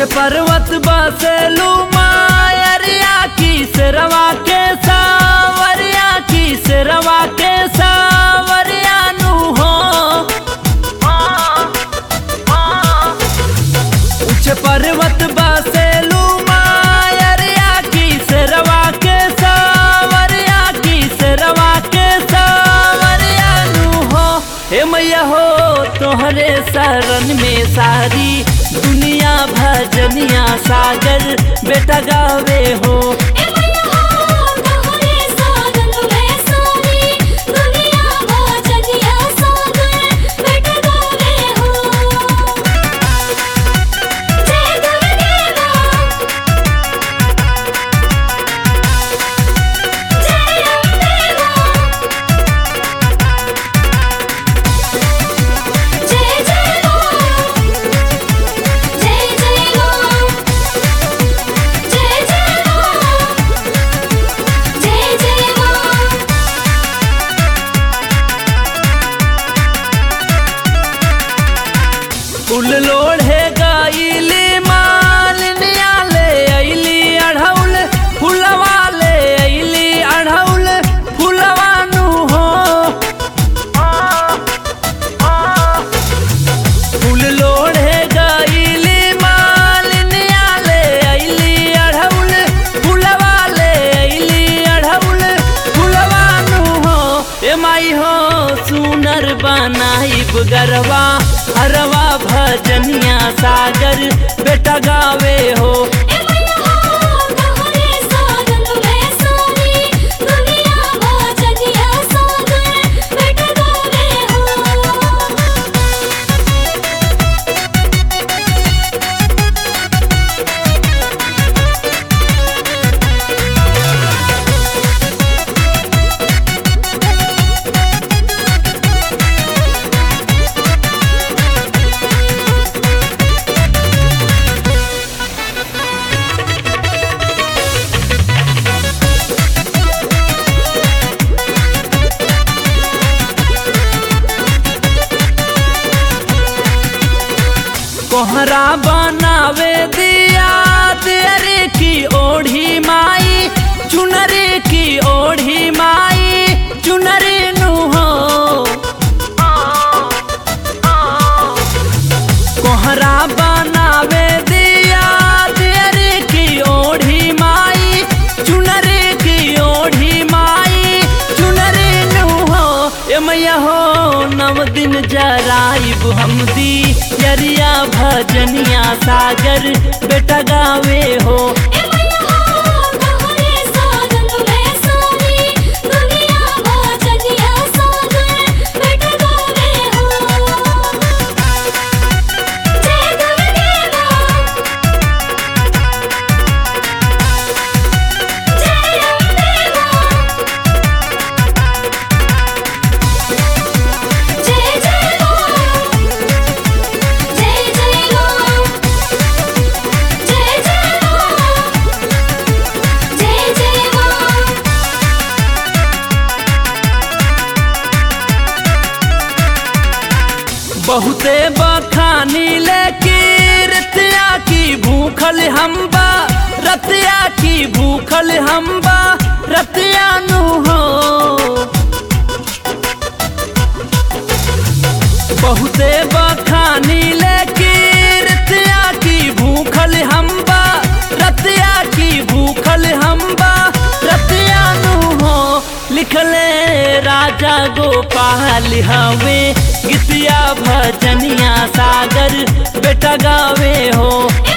पर्वत बसेलू मायरिया की सिरवा के सावरिया की सिरवा के सावरिया नु हो उच्च पर्वत बसेलू मायरिया की सिरवा के सावरिया की सिरवा के सावरिया नु हो हे मैया हो तोहरे शरण में सारी दुनिया भजनिया सागर बेटा गावे हो ए मैया हो तोहरे सागन में सारी दुनिया भजनिया सागर बेटा गावे हो जय गुरुदेवा जय रामदेवा जय जय राम जय जय राम जय जय राम जय जय राम फूल लोढ़े गाइली मालिनिया ले अइली अढ़ौल फुलवा ले अइली अढ़ौल फुलवा नु हो फूल लोढ़े गाइली मालिनिया ले अइली अढ़ौल फुलवा ले अइली अढ़ौल फुलवा नु हो ए माई हो सुनर बनाइब गरवा हरवा भजनिया सागर बेटा गावे हो ए मैया हो तोहरे सागन में सारी दुनिया भजनिया सागर बेटा गावे हो कोहरा बनावे दिया तेरे की ओढ़ी माई चुनरी की ओढ़ी माई चुनरी नु हो कोहरा बनावे दिया तेरे की ओढ़ी माई चुनरी की ओढ़ी माई चुनरी नु हो ए मैया हो नव दिन जराइब हम दी यरिया भजनिया सागर बेटा गावे हो ए मैया हो तोहरे सागन में सारी दुनिया भजनिया सागर बेटा गावे हो जय गुरुदेवा जय रामदेवा जय जय राम जय जय राम जय जय राम जय जय राम बहुते बखानी लेकी रतिया की भूखल हम्बा रतिया की भूखल हम्बा रतिया नु हो बहुते बखानी लेकी रतिया की भूखल हम्बा रतिया की भूखल हम्बा रतिया नु हो लिखले राजा गोपाल हवे गीतिया भजनिया सागर बेटा गावे हो ए